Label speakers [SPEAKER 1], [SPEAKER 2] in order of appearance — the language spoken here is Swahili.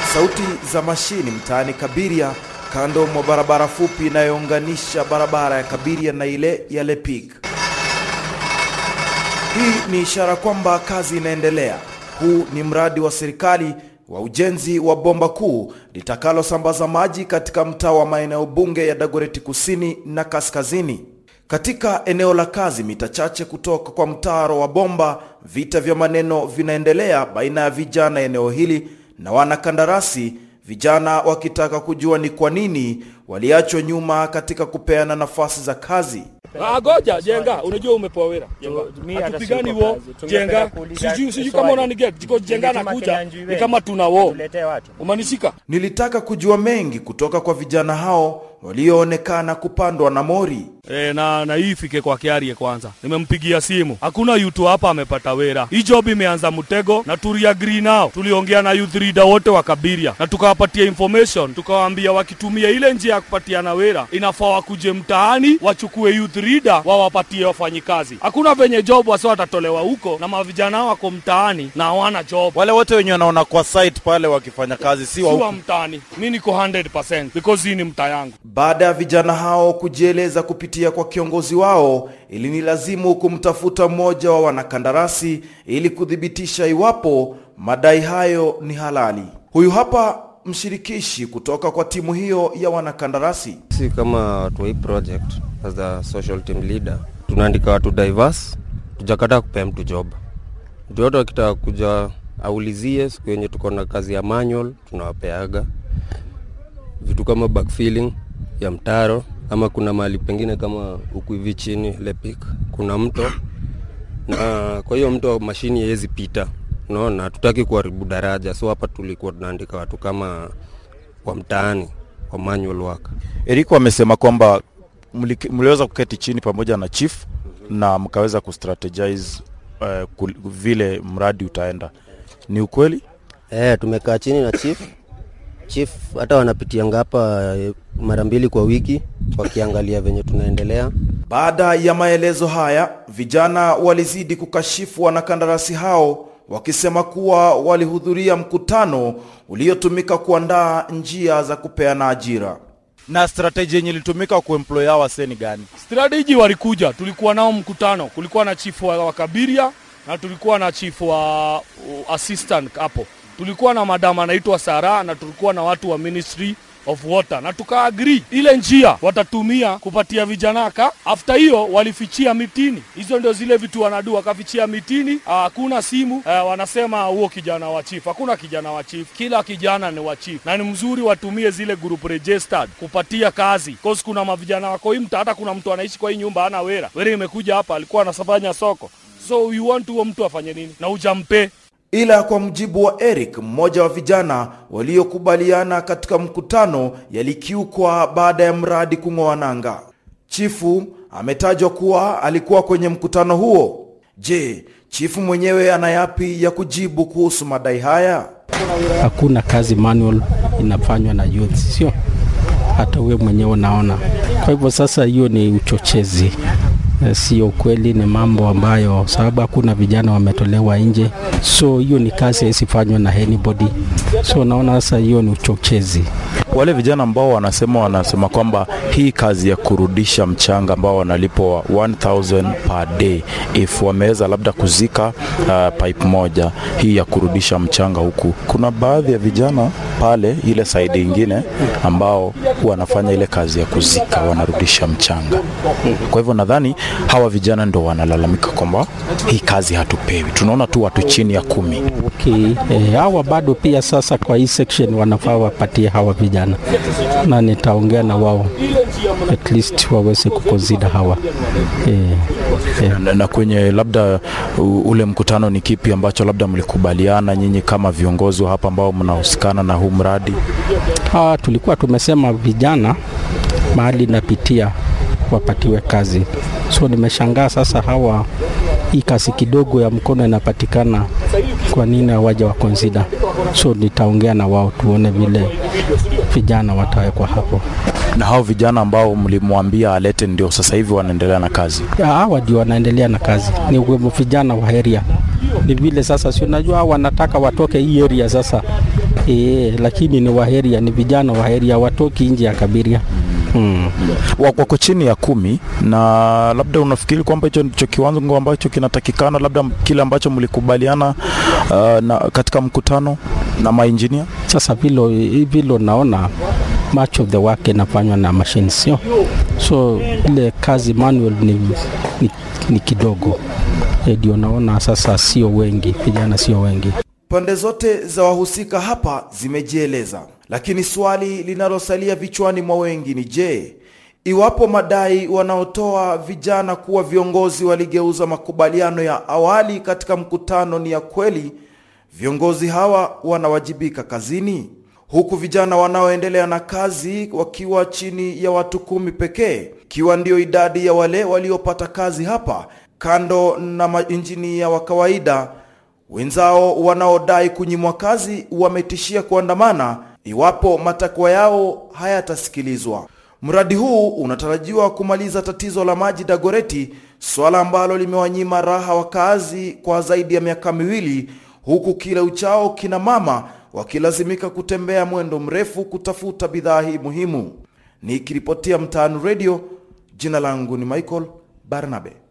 [SPEAKER 1] Sauti za mashini mtaani Kabiria, kando mwa barabara fupi inayounganisha barabara ya Kabiria na ile ya Lepig. Hii ni ishara kwamba kazi inaendelea. Huu ni mradi wa serikali wa ujenzi wa bomba kuu litakalosambaza maji katika mtaa wa maeneo bunge ya Dagoretti kusini na kaskazini. Katika eneo la kazi mita chache kutoka kwa mtaro wa bomba, vita vya maneno vinaendelea baina ya vijana eneo hili na wanakandarasi, vijana wakitaka kujua ni kwa nini waliachwa nyuma katika kupeana nafasi za kazi.
[SPEAKER 2] Ah, goja jenga, unajua umepewa wera jenga,
[SPEAKER 3] mi hata
[SPEAKER 2] hatupigani
[SPEAKER 3] siko
[SPEAKER 2] wo
[SPEAKER 3] kazi. Tungependa
[SPEAKER 2] jenga,
[SPEAKER 3] kuuliza
[SPEAKER 2] sijui sijui
[SPEAKER 3] swali.
[SPEAKER 2] kama unaniget jiko jenga
[SPEAKER 3] Kama
[SPEAKER 2] nakuja
[SPEAKER 3] tunyanjui
[SPEAKER 2] ni
[SPEAKER 3] wewe.
[SPEAKER 2] kama tuna wo
[SPEAKER 3] Tuletee watu.
[SPEAKER 2] umanishika
[SPEAKER 1] Nilitaka kujua mengi kutoka kwa vijana hao walioonekana kupandwa na mori.
[SPEAKER 2] E, na na hii ifike kwa Kiarie kwanza. Nimempigia simu. Hakuna yutu hapa amepata wera. Hii job imeanza mtego na tuliagree nao. Tuliongea na youth leader wote wa Kabiria na tukawapatia information, tukawaambia wakitumia ile njia ya kupatiana wera inafaa wakuje mtaani wachukue youth leader wawapatie wafanyikazi. Hakuna venye job wasi watatolewa huko na mavijana wako mtaani na hawana job.
[SPEAKER 4] wale wote wenye wanaona kwa site pale wakifanya kazi si wa
[SPEAKER 2] Si wa
[SPEAKER 4] huku.
[SPEAKER 2] mtaani. Mi niko 100% because hii ni mtaa yangu.
[SPEAKER 1] Baada ya vijana hao kujieleza kupitia kwa kiongozi wao, ilinilazimu kumtafuta mmoja wa wanakandarasi ili kuthibitisha iwapo madai hayo ni halali. Huyu hapa mshirikishi kutoka kwa timu hiyo ya wanakandarasi.
[SPEAKER 5] Si kama watu wa hii project as the social team leader, tunaandika watu diverse, tujakata kupea mtu job. Mtu yote akitaka kuja aulizie siku yenye tuko na kazi ya manual, tunawapeaga vitu kama backfilling ya mtaro, ama kuna mahali pengine kama huku hivi chini Lepik kuna mto na kwa hiyo mto mashini haiwezi pita, unaona, hatutaki kuharibu daraja, so hapa tulikuwa tunaandika watu kama wa mtaani wa manual work.
[SPEAKER 4] Eriko amesema kwamba mli- mliweza kuketi chini pamoja na chief na mkaweza kustrategize uh, kul- vile mradi utaenda. Ni ukweli?
[SPEAKER 6] Eh, tumekaa chini na chief. Chief hata wanapitianga hapa eh, mara mbili kwa wiki wakiangalia venye tunaendelea.
[SPEAKER 1] Baada ya maelezo haya, vijana walizidi kukashifu wanakandarasi hao wakisema kuwa walihudhuria mkutano uliotumika kuandaa njia za kupeana ajira.
[SPEAKER 4] Na strategy yenye ilitumika kuemploy hawa wasee ni gani?
[SPEAKER 2] strategy walikuja, tulikuwa nao mkutano, kulikuwa na chief wa, wa Kabiria na tulikuwa na chief wa uh, assistant hapo, tulikuwa na madam anaitwa Sara na tulikuwa na watu wa ministry of water na tukaagree ile njia watatumia kupatia vijana ka. After hiyo walifichia mitini, hizo ndio zile vitu wanadu, wakafichia mitini. ah, Hakuna simu ah, wanasema huo kijana wa chief. Hakuna kijana wa chief, kila kijana ni wa chief, na ni mzuri watumie zile group registered kupatia kazi, cause kuna mavijana wako hii mtaa, hata kuna mtu anaishi kwa hii nyumba ana wera, wera imekuja hapa, alikuwa anafanya soko, so you want huo mtu afanye nini na ujampe
[SPEAKER 1] Ila kwa mjibu wa Eric, mmoja wa vijana waliokubaliana katika mkutano, yalikiukwa baada ya mradi kung'oa nanga. Chifu ametajwa kuwa alikuwa kwenye mkutano huo. Je, chifu mwenyewe ana yapi ya kujibu kuhusu madai haya?
[SPEAKER 7] hakuna kazi manual inafanywa na youth, sio hata wewe mwenyewe unaona. Kwa hivyo sasa, hiyo ni uchochezi, Eh, sio kweli, ni mambo ambayo sababu hakuna vijana wametolewa nje, so hiyo ni kazi haisifanywa na anybody. So naona sasa hiyo ni uchochezi.
[SPEAKER 4] Wale vijana ambao wanasema wanasema kwamba hii kazi ya kurudisha mchanga ambao wanalipwa 1000 per day if wameweza labda kuzika uh, pipe moja hii ya kurudisha mchanga huku, kuna baadhi ya vijana pale ile saidi ingine ambao wanafanya ile kazi ya kuzika, wanarudisha mchanga. Kwa hivyo nadhani hawa vijana ndo wanalalamika kwamba hii kazi hatupewi, tunaona tu watu chini ya kumi.
[SPEAKER 7] Okay, eh, hawa bado pia sasa kwa hii section wanafaa wapatie hawa vijana, na nitaongea na wao at least waweze kuconsider hawa eh, eh.
[SPEAKER 4] na, na kwenye labda u, ule mkutano ni kipi ambacho labda mlikubaliana nyinyi kama viongozi wa hapa ambao mnahusikana na huu mradi?
[SPEAKER 7] Ah, tulikuwa tumesema vijana mahali napitia wapatiwe kazi, so nimeshangaa sasa hawa hii kazi kidogo ya mkono inapatikana, kwa nini hawaja wa consider? So nitaongea na wao tuone vile vijana watawekwa hapo.
[SPEAKER 4] Na hao vijana ambao mlimwambia alete ndio sasa hivi wanaendelea na kazi.
[SPEAKER 7] Ya, hawa ndio wanaendelea na kazi, ni wemo vijana wa area. Ni vile sasa, si unajua hawa wanataka watoke hii area sasa, e, lakini ni waheria, ni vijana waheria, watoki nje ya Kabiria mm.
[SPEAKER 4] Wa- wako chini ya kumi, na labda unafikiri kwamba hicho ndicho kiwango ambacho kinatakikana, labda kile ambacho mlikubaliana uh, na katika mkutano na mainjinia?
[SPEAKER 7] Sasa vilo vilo naona much of the work inafanywa na machine, sio so ile kazi manual ni, ni, ni kidogo Eh, ndio naona sasa sio wengi, vijana sio wengi.
[SPEAKER 1] Pande zote za wahusika hapa zimejieleza, lakini swali linalosalia vichwani mwa wengi ni je, iwapo madai wanaotoa vijana kuwa viongozi waligeuza makubaliano ya awali katika mkutano ni ya kweli, viongozi hawa wanawajibika kazini, huku vijana wanaoendelea na kazi wakiwa chini ya watu kumi pekee, ikiwa ndio idadi ya wale waliopata kazi hapa, kando na mainjinia wa kawaida Wenzao wanaodai kunyimwa kazi wametishia kuandamana iwapo matakwa yao hayatasikilizwa. Mradi huu unatarajiwa kumaliza tatizo la maji Dagoreti, swala ambalo limewanyima raha wakazi kwa zaidi ya miaka miwili, huku kila uchao kina mama wakilazimika kutembea mwendo mrefu kutafuta bidhaa hii muhimu. Nikiripotia Mtaani Radio, jina langu ni Michael Barnabe.